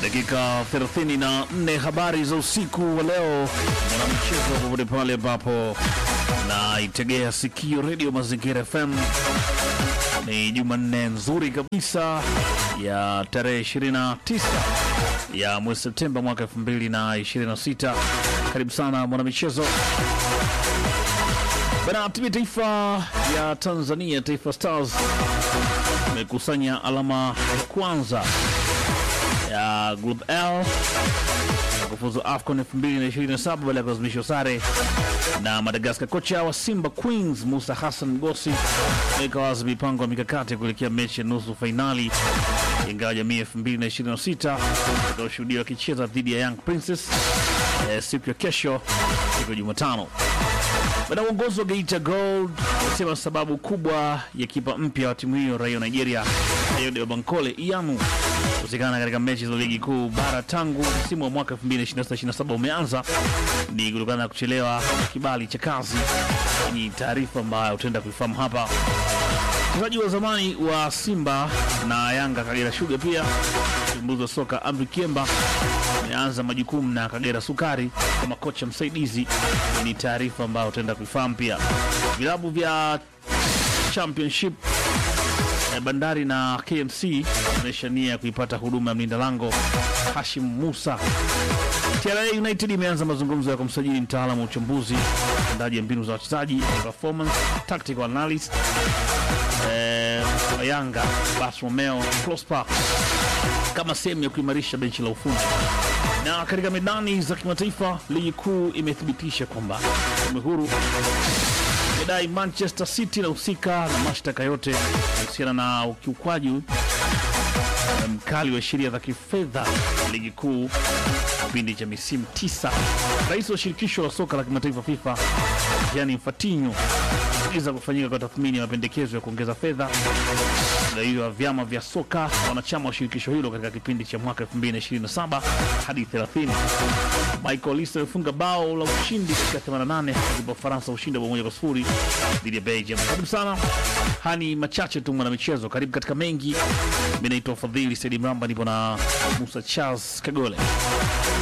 dakika 34 habari za usiku wa leo, mwanamchezo popote pale ambapo naitegea sikio redio Mazingira FM. Ni Jumanne nzuri kabisa ya tarehe 29 ya mwezi Septemba mwaka 2026. Karibu sana mwanamichezo bana. Timu ya taifa ya Tanzania, Taifa Stars, imekusanya alama ya kwanza ya Group L na kufuzu AFCON 2027 baada ya kulazimishwa sare na Madagascar. Kocha wa Simba Queens Musa Hassan Gosi ameweka wazi mipango ya mikakati kuelekea mechi ya nusu fainali ingawa jamii 2026 itakaoshuhudia wakicheza dhidi ya Young Princess eh, siku ya kesho, siku ya Jumatano. Baada ya uongozi wa Geita Gold amesema sababu kubwa ya kipa mpya wa timu hiyo raia wa Nigeria Ayode Bankole Iyamu kukosekana katika mechi za ligi kuu bara tangu msimu wa mwaka 2026/27 umeanza ni kutokana na kuchelewa kibali cha kazi. Ni taarifa ambayo utaenda kuifahamu hapa. Mchezaji wa zamani wa Simba na Yanga Kagera Sugar pia mchambuzi wa soka Amri Kiemba ameanza majukumu na Kagera Sukari kama kocha msaidizi. Ni taarifa ambayo utaenda kuifahamu pia. Vilabu vya Championship eh, Bandari na KMC inaonyesha nia ya kuipata huduma ya mlinda lango Hashim Musa. TRA United imeanza mazungumzo ya kumsajili mtaalamu wa uchambuzi utendaji ya mbinu za wachezaji performance tactical analyst eh, wa Yanga Bas Romeo Prosper kama sehemu ya kuimarisha benchi la ufundi. Na katika medani za kimataifa, ligi kuu imethibitisha kwamba tume huru imedai Manchester City inahusika na mashtaka yote kuhusiana na ukiukwaji eh, mkali wa sheria za kifedha ligi kuu kipindi cha misimu tisa. Rais wa shirikisho la soka la kimataifa FIFA Gianni Infantino agiza kufanyika kwa tathmini ya mapendekezo ya kuongeza fedha gawio wa vyama vya soka wanachama wa shirikisho hilo katika kipindi cha mwaka 2027 hadi 30. Michael Olise amefunga bao la ushindi katika 88 akipa Ufaransa ushindi wa bao moja kwa sifuri dhidi ya Belgium. Karibu sana, hani machache tu mwana michezo, karibu katika mengi. Mimi naitwa Fadhili Saidi Mramba, nipo na Musa Charles Kagole.